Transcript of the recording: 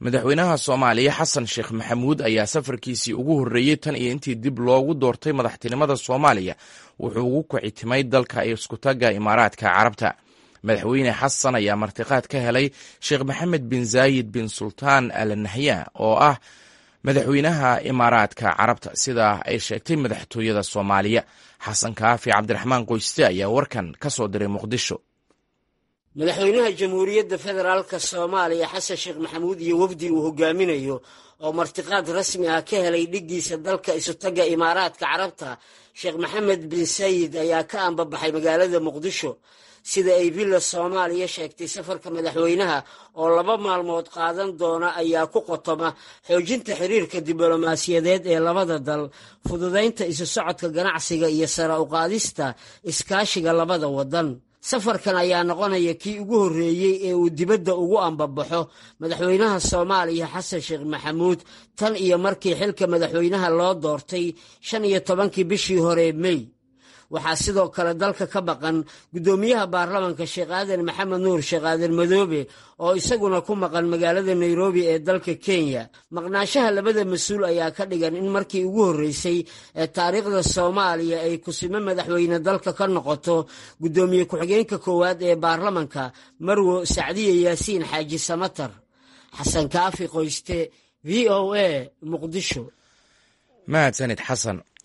madaxweynaha soomaaliya xasan sheekh maxamuud ayaa safarkiisii ugu horreeyey tan iyo intii dib loogu doortay madaxtinimada soomaaliya wuxuu ugu kicitimay dalka iskutaga imaaraadka carabta madaxweyne xasan ayaa martiqaad ka helay sheekh maxamed bin zaayid bin sultaan al nahya oo ah madaxweynaha imaaraadka carabta sidaa ay sheegtay madaxtooyada soomaaliya xasan kaafi cabdiraxmaan qoyste ayaa warkan ka soo diray muqdisho madaxweynaha jamhuuriyadda federaalka soomaaliya xasan sheekh maxamuud iyo wafdi uu hogaaminayo oo martiqaad rasmi ah ka helay dhiggiisa dalka isutaga imaaraadka carabta sheekh maxamed bin sayid ayaa ka ambabaxay magaalada muqdisho sida ay villa soomaaliya sheegtay safarka madaxweynaha oo laba maalmood qaadan doona ayaa ku qotoma xoojinta xiriirka diblomaasiyadeed ee labada dal fududaynta isu socodka ganacsiga iyo sara uqaadista iskaashiga labada waddan safarkan ayaa noqonaya kii ugu horreeyey ee uu dibadda ugu ambabaxo madaxweynaha soomaaliya xasan sheekh maxamuud tan iyo markii xilka madaxweynaha loo doortay shan iyo tobankii bishii hore mey waxaa sidoo kale dalka ka baqan guddoomiyaha baarlamanka sheekh aadan maxamed nuur sheekh aadan madoobe oo isaguna ku maqan magaalada nairobi ee dalka kenya maqnaanshaha labada mas-uul ayaa ka dhigan in markii ugu horreysay ee taariikhda soomaaliya ay kusimo madaxweyne dalka ka noqoto guddoomiye ku-xigeenka koowaad ee baarlamanka marwo sacdiye yaasiin xaaji samatar xasan kaafi qoyste v o a muqdisho mahadsanid xasan